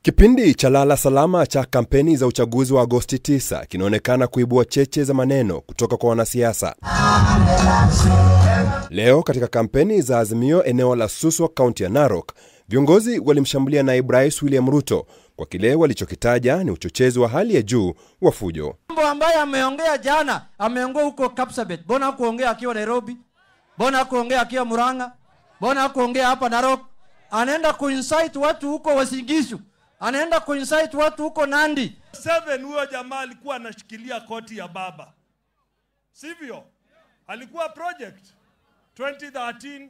Kipindi cha lala salama cha kampeni za uchaguzi wa Agosti 9 kinaonekana kuibua cheche za maneno kutoka kwa wanasiasa. Leo katika kampeni za Azimio eneo la Suswa, kaunti ya Narok, viongozi walimshambulia naibu rais William Ruto kwa kile walichokitaja ni uchochezi wa hali ya juu wa fujo. Mambo ambaye ameongea jana, ameongea huko Kapsabet. Mbona hakuongea akiwa Nairobi? Mbona hakuongea akiwa Murang'a? Mbona hakuongea hapa Narok? Anaenda kuinsight watu huko Wasigishu, anaenda kuinsight watu huko Nandi. Seven, huyo jamaa alikuwa anashikilia koti ya baba, sivyo? Alikuwa project 2013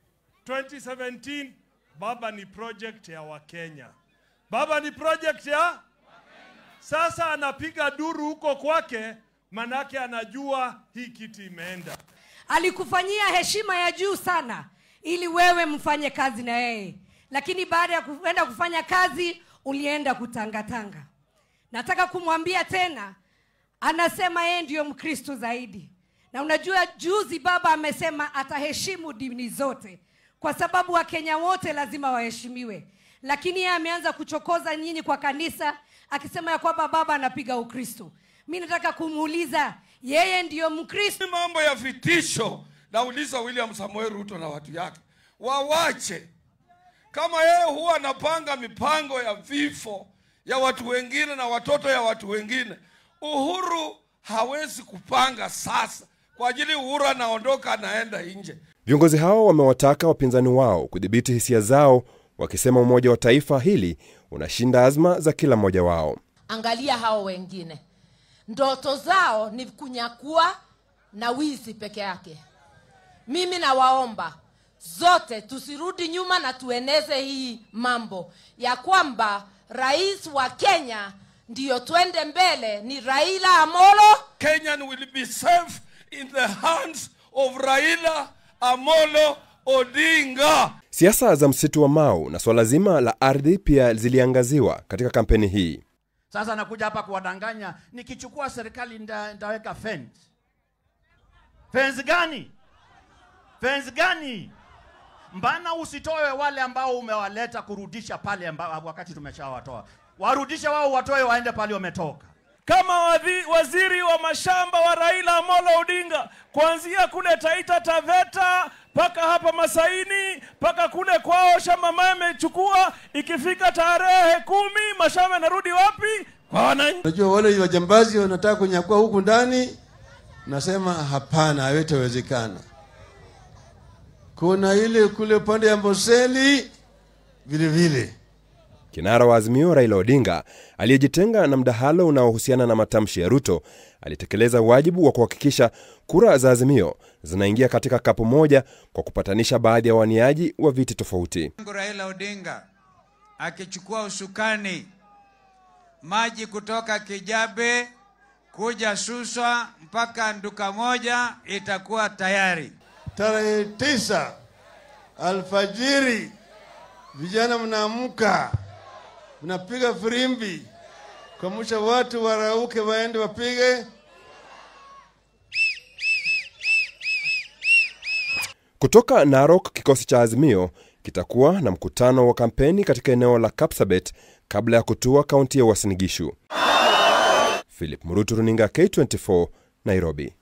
2017. Baba ni project ya Wakenya, baba ni project ya sasa. Anapiga duru huko kwake, manake anajua hii kiti imeenda. alikufanyia heshima ya juu sana ili wewe mfanye kazi na yeye lakini baada ya kuenda kufanya kazi ulienda kutangatanga nataka kumwambia tena anasema yeye ndiyo mkristo zaidi na unajua juzi baba amesema ataheshimu dini zote kwa sababu wakenya wote lazima waheshimiwe lakini yeye ameanza kuchokoza nyinyi kwa kanisa akisema ya kwamba baba anapiga ukristo mi nataka kumuuliza yeye ndiyo mkristo Ni mambo ya vitisho. Nauliza William Samoei Ruto na watu yake wawache. Kama yeye huwa anapanga mipango ya vifo ya watu wengine na watoto ya watu wengine, Uhuru hawezi kupanga sasa kwa ajili Uhuru anaondoka anaenda nje. Viongozi hao wamewataka wapinzani wao kudhibiti hisia zao, wakisema umoja wa taifa hili unashinda azma za kila mmoja wao. Angalia hao wengine, ndoto zao ni kunyakua na wizi peke yake. Mimi nawaomba zote tusirudi nyuma na tueneze hii mambo ya kwamba rais wa Kenya ndiyo twende mbele ni Raila Amolo Kenyan will be safe in the hands of Raila Amolo Odinga. Siasa za msitu wa Mau na swala zima la ardhi pia ziliangaziwa katika kampeni hii. Sasa nakuja hapa kuwadanganya, nikichukua serikali nda, ndaweka fence. Fence gani? Fence gani? Mbana usitoe wale ambao umewaleta kurudisha pale amba, wakati tumeshawatoa. Warudishe wao, watoe waende pale wametoka. kama wadhi, waziri wa mashamba wa Raila Amolo Odinga, kuanzia kule Taita Taveta mpaka hapa Masaini mpaka kule kwao shamba mama amechukua. Ikifika tarehe kumi mashamba yanarudi wapi? Kwa wananchi. Unajua wale wajambazi wanataka kunyakua huku ndani, nasema hapana, hawetawezekana. Kuna ile kule upande ya Amboseli vile vile. Kinara wa Azimio Raila Odinga aliyejitenga na mdahalo unaohusiana na matamshi ya Ruto alitekeleza wajibu wa kuhakikisha kura za Azimio zinaingia katika kapu moja kwa kupatanisha baadhi ya waniaji wa viti tofauti. Raila Odinga akichukua usukani, maji kutoka Kijabe kuja Suswa mpaka Nduka moja itakuwa tayari. Tarehe tisa alfajiri, vijana mnaamka, mnapiga firimbi kuamsha watu warauke, waende wapige Kutoka Narok, kikosi cha Azimio kitakuwa na mkutano wa kampeni katika eneo la Kapsabet kabla ya kutua kaunti ya Uasin Gishu. Philip Murutu, runinga K24, Nairobi.